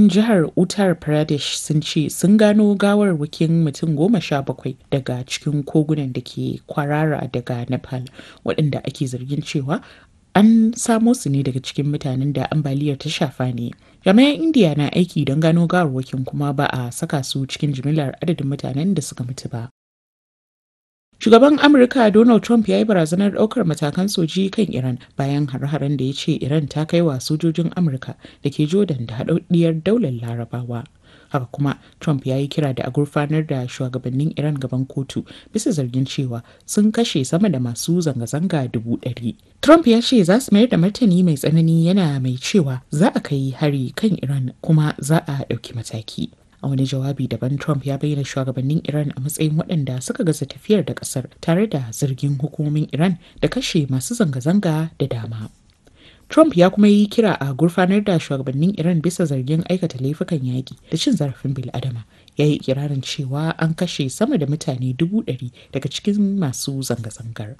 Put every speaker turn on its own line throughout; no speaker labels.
jihar Uttar Pradesh sun ce sun gano gawarwakin mutum goma sha bakwai daga cikin kogunan da ke kwarara daga Nepal waɗanda ake zargin cewa an samo su ne daga cikin mutanen da ambaliyar ta shafa ne. Jami'an Indiya na aiki don gano gawarwakin kuma ba a saka su cikin jimillar adadin mutanen da suka mutu ba. Shugaban Amurka Donald Trump ya yi barazanar ɗaukar matakan soji kan Iran bayan hare-haren da ya ce Iran ta kai wa sojojin Amurka da ke Jordan da haɗaɗɗiyar daular Larabawa. Haka kuma Trump ya yi kira da a gurfanar da shugabannin Iran gaban kotu bisa zargin cewa sun kashe sama da masu zanga-zanga dubu ɗari. Trump ya ce za su mayar da martani mai tsanani yana mai cewa za a kai hari kan Iran kuma za a ɗauki mataki. a wani jawabi daban trump ya bayyana shugabannin iran a matsayin waɗanda suka gaza tafiyar da ƙasar tare da zargin hukumomin iran da kashe masu zanga-zanga da dama trump ya kuma yi kira a gurfanar da shugabannin iran bisa zargin aikata laifukan yaƙi da cin zarafin bil'adama ya yi ikirarin cewa an kashe sama da mutane dubu ɗari daga cikin masu zanga-zangar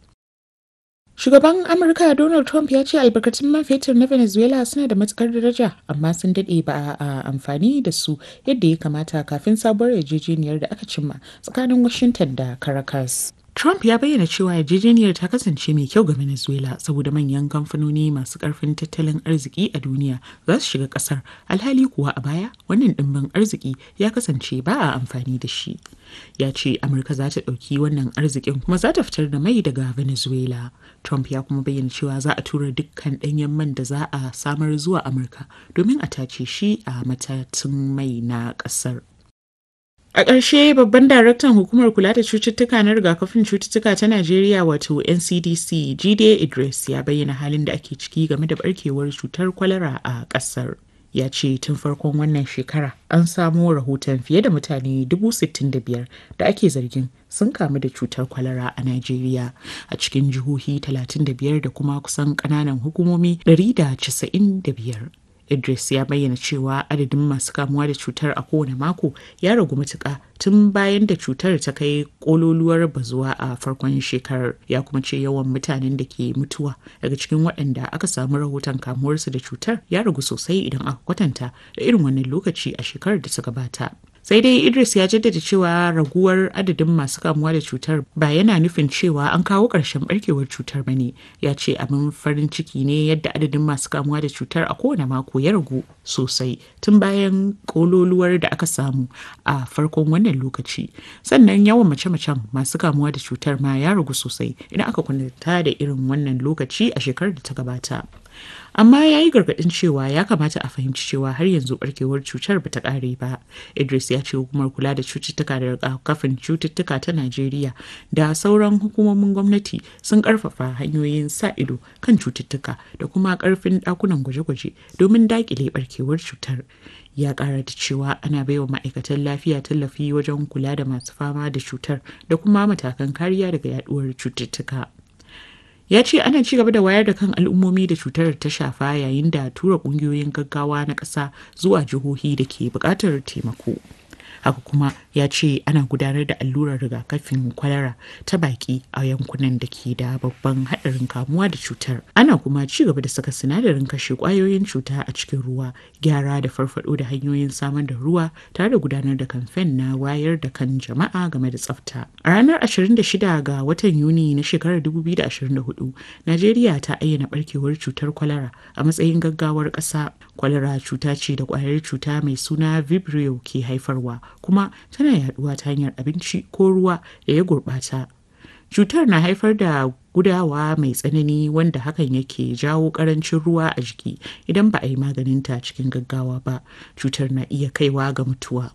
Shugaban Amurka Donald Trump ya ce albarkatun man fetur na Venezuela suna da matukar daraja amma sun daɗe ba a amfani da su yadda ya kamata kafin sabuwar yarjejeniyar da aka cimma tsakanin Washington da Caracas. Trump ya bayyana cewa yarjejeniyar ta kasance mai kyau ga Venezuela saboda manyan kamfanoni masu karfin tattalin arziki a duniya za su shiga kasar alhali kuwa a baya wannan dimbin arziki ya kasance ba a amfani da shi. Ya ce Amurka za ta ɗauki wannan arzikin kuma za ta fitar da mai daga Venezuela. Trump ya kuma bayyana cewa za a tura dukkan ɗanyen man da za a samar zuwa Amurka domin a tace shi a matatun mai na ƙasar. A ƙarshe babban daraktan hukumar kula da cututtuka na rigakafin cututtuka ta Najeriya wato NCDC Jide Idris ya bayyana halin da ake ciki game da barkewar cutar kwalara a ƙasar. Ya ce tun farkon wannan shekara an samo rahoton fiye da mutane 65,000 da ake zargin sun kamu da cutar kwalara a Najeriya a cikin jihohi 35 da kuma kusan ƙananan hukumomi 195. Idris ya bayyana cewa adadin masu kamuwa da cutar a kowane mako ya ragu matuƙa tun bayan da cutar ta kai kololuwar bazuwa a farkon shekarar ya kuma ce yawan mutanen da ke mutuwa daga cikin waɗanda aka samu rahoton kamuwarsu da cutar ya ragu sosai idan aka kwatanta da irin wannan lokaci a shekarar da ta gabata. sai dai idris ya jaddada cewa raguwar adadin masu kamuwa da cutar ba yana nufin cewa an kawo ƙarshen barkewar cutar ba ne ya ce abin farin ciki ne yadda adadin masu kamuwa da cutar a kowane mako ya ragu sosai tun bayan kololuwar da aka samu a farkon wannan lokaci sannan yawan mace-macen masu kamuwa da cutar ma ya ragu sosai idan aka kwanta da irin wannan lokaci a shekarar da ta gabata amma ya yi gargaɗin cewa ya kamata a fahimci cewa har yanzu barkewar cutar bata ƙare ba idris ya ce hukumar kula da cututtuka da rigakafin cututtuka ta najeriya da sauran hukumomin gwamnati sun ƙarfafa hanyoyin sa ido kan cututtuka da kuma ƙarfin ɗakunan gwaje-gwaje domin daƙile barkewar cutar ya ƙara da cewa ana baiwa ma'aikatan lafiya tallafi wajen kula da masu fama da cutar da kuma matakan kariya daga yaduwar cututtuka. ya ce ana ci gaba da wayar da kan al'ummomi da cutar ta shafa yayin da tura kungiyoyin gaggawa na ƙasa zuwa jihohi da ke buƙatar taimako haka kuma ya ce ana gudanar da allurar rigakafin kwalara ta baki a yankunan da ke da babban haɗarin kamuwa da cutar ana kuma ci gaba da saka sinadarin kashe ƙwayoyin cuta a cikin ruwa gyara da farfado da hanyoyin samar da ruwa tare da gudanar da kamfen na wayar da kan jama'a game da tsafta a ranar 26 ga watan yuni na shekarar 2024 najeriya ta ayyana barkewar cutar kwalara a matsayin gaggawar ƙasa kwalara cuta ce da ƙwayar cuta mai suna vibrio ke haifarwa kuma tana yaduwa ta hanyar abinci ko ruwa da ya gurbata cutar na haifar da gudawa mai tsanani wanda hakan yake jawo karancin ruwa a jiki idan ba a yi maganinta cikin gaggawa ba cutar na iya kaiwa ga mutuwa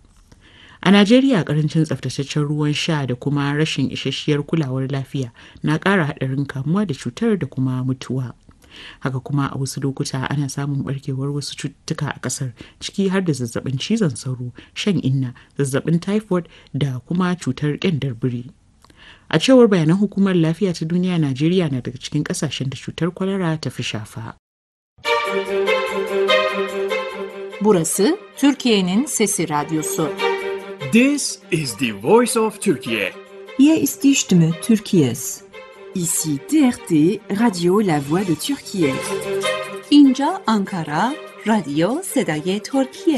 a najeriya karancin tsaftataccen ruwan sha da kuma rashin isasshiyar kulawar lafiya na ƙara haɗarin kamuwa da cutar da kuma mutuwa haka kuma a wasu lokuta ana samun barkewar wasu cututtuka a kasar ciki har da zazzabin cizon sauro shan inna zazzabin typhoid da kuma cutar kyandar biri a cewar bayanan hukumar lafiya ta duniya najeriya na daga cikin kasashen da cutar kwalara ta fi shafa
burası türkiye'nin sesi radyosu
This is the voice of Turkey.
Hier ist die Stimme Türkiye's.
Ici TRT Radio La Voix de Turquie.
اینجا آنکارا رادیو صدای ترکیه